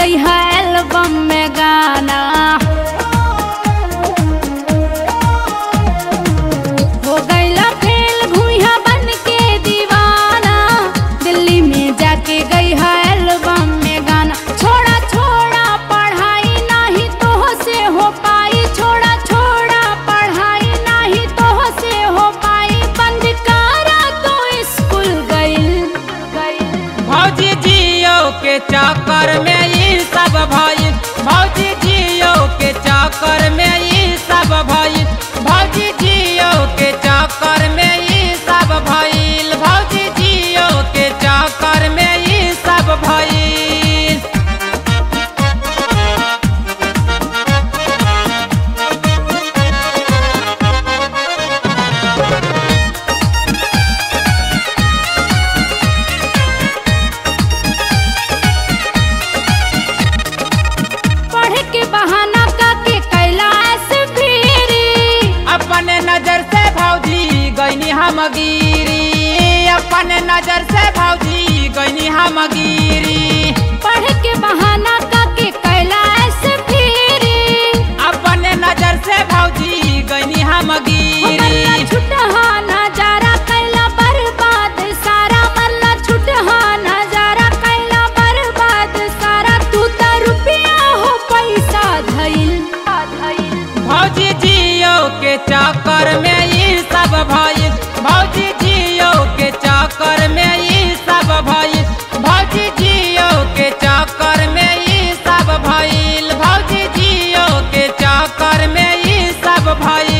गई है एल्बम में गाना हो गईला फेल घुइया बन के दीवाना दिल्ली में जाके गई है एल्बम में गाना छोड़ा छोड़ा पढ़ाई नहीं तो से हो पाई छोड़ा छोड़ा पढ़ाई नहीं तो से हो पाई बंद करा तो स्कूल गइल गइल भौजी जियो के चक्कर में ई सब भइल भौजी जियो के चक्कर में ई सब भइल भौजी जियो के चक्कर में ई सब भइल भौजी जियो के चक्कर में ई सब भइल पढ़ के बहाना काके कैलाश फिरी अपने नजर से भौजी गईनी हम गिरी अपने नजर से भौजी गईनी हम गिरी पढ़ के बहाना काके कैलाश फिरी अपने नजर से भौजी गईनी हम मल्ला गिरी छुटहा नजारा कैला बर्बाद सारा मल्ला छुटहा नजारा कैला बर्बाद सारा तू त रुपया हो पैसा धइल धइल भौजी जियो के चक्कर में ई सब भइल भौजी जियो के चक्कर में ई सब भइल भौजी जियो के चक्कर में ई सब भइल भौजी जियो के चक्कर में ई सब भइल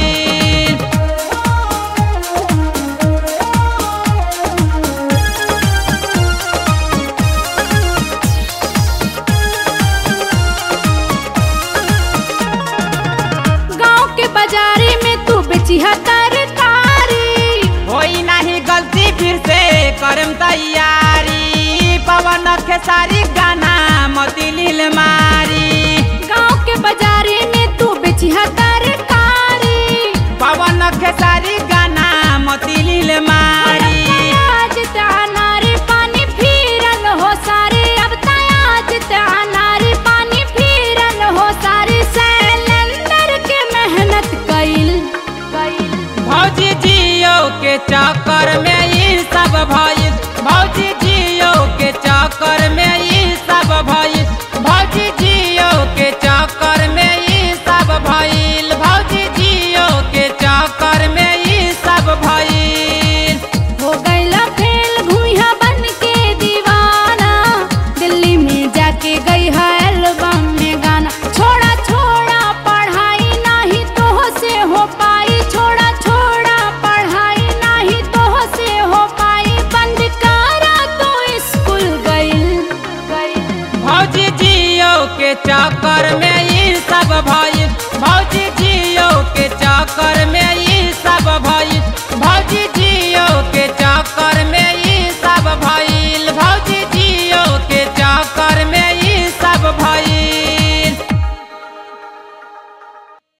गांव के बाजारे में तू बेचिहा तरकारी होई नहीं गलती फिर से करम तैयारी पवन खेसारी गाना मतिलिल मारी गांव के बाजारे में तू बेचिहा तरकारी पवन खेसारी गाना मतिलिल मारी आज तानारे पानी फिरल हो सारे अब ताज तानारे पानी फिरल हो सारे सैलेंडर के मेहनत कइल कइल भौजी जियो के चक्कर